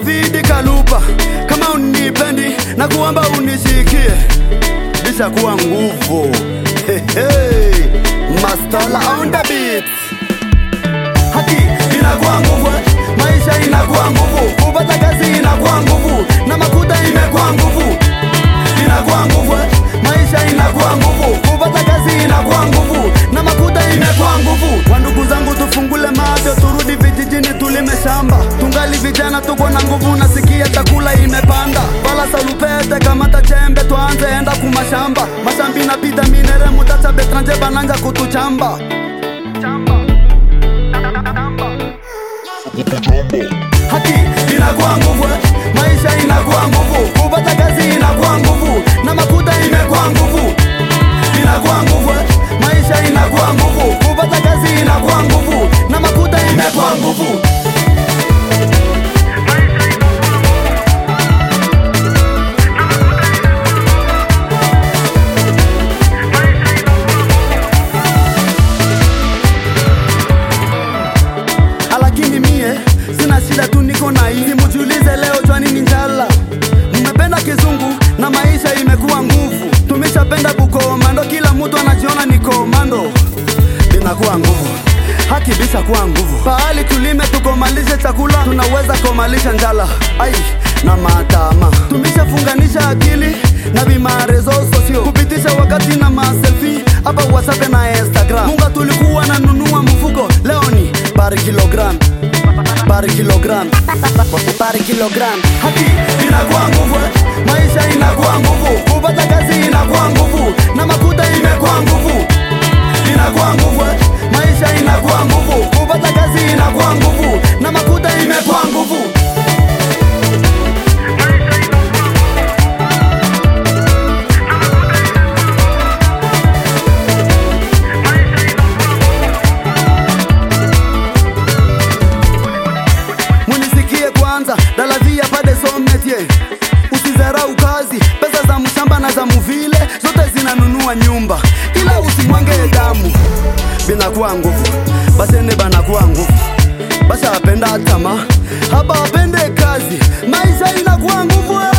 Davidi Kalupa, kama unipendi na kuomba unisikie, bisha kuwa nguvu. Hey, hey. Mastola on the beat. Haki inakuwa nguvu, maisha inakuwa nguvu, kupata kazi inakuwa nguvu, na makuta imekuwa nguvu, inakuwa nguvu, maisha inakuwa nguvu, kupata kazi inakuwa nguvu, na makuta imekuwa nguvu. Kwa ndugu zangu, tufungule macho, turudi vijijini, tulime shamba, tungali vijana, tuko na nguvu, nasikia chakula imepanda. Bala salupete kamata chembe, tuanze enda kumashamba, mashambi napita minere, mutacha betranje bananja kutuchamba haki inakuwa nguvu, maisha inakuwa nguvu, kupata kazi inakuwa nguvu, na makuta imekuwa nguvu, inakuwa nguvu, maisha inakuwa nguvu, kupata kazi inakuwa nguvu, na makuta imekuwa nguvu. lakini mie sina shida tu, niko na hii. Simujiulize leo jwani ni njala, mmependa kizungu na maisha imekuwa nguvu. Tumeshapenda bukomando, kila mtu anajiona ni komando, inakuwa nguvu haki bisa kuwa nguvu. Pahali tulime tukomalishe chakula, tunaweza komalisha njala ai na matama. Tumeshafunganisha akili na vimarezo sosio kupitisha wakati na maselfi hapa WhatsApp na Instagram. Munga tulikuwa na nunua mfuko, leo ni par kilogram par kilogram par kilogram. Haki inakuwa nguvu, maisha inakuwa nguvu, kupata kazi inakuwa nguvu, na makuta imekuwa nguvu, inakuwa nguvu, maisha inakuwa nguvu, kupata kazi inakuwa nguvu, na makuta imekuwa nguvu. munisikie kwanza dalavia pade sometie usizarau kazi pesa za mshamba na za muvile zote zinanunua nyumba ila usimwange damu binakuwa nguvu basene banakuwa nguvu basha apenda tama hapa wapende kazi maisha inakuwa nguvu eh.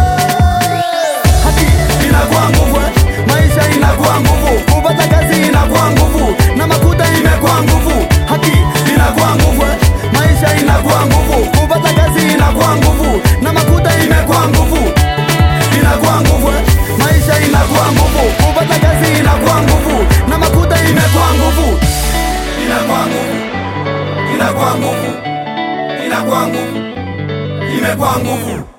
haki inakuwa nguvu eh. maisha inakuwa nguvu kupata kazi inakuwa nguvu na makuta imekuwa nguvu haki inakuwa nguvu eh. maisha inakuwa nguvu kupata kazi inakuwa nguvu na makuta imekuwa nguvu inakuwa nguvu eh. maisha inakuwa nguvu kupata kazi inakuwa nguvu na makuta imekuwa nguvu inakuwa nguvu inakuwa nguvu inakuwa nguvu imekuwa nguvu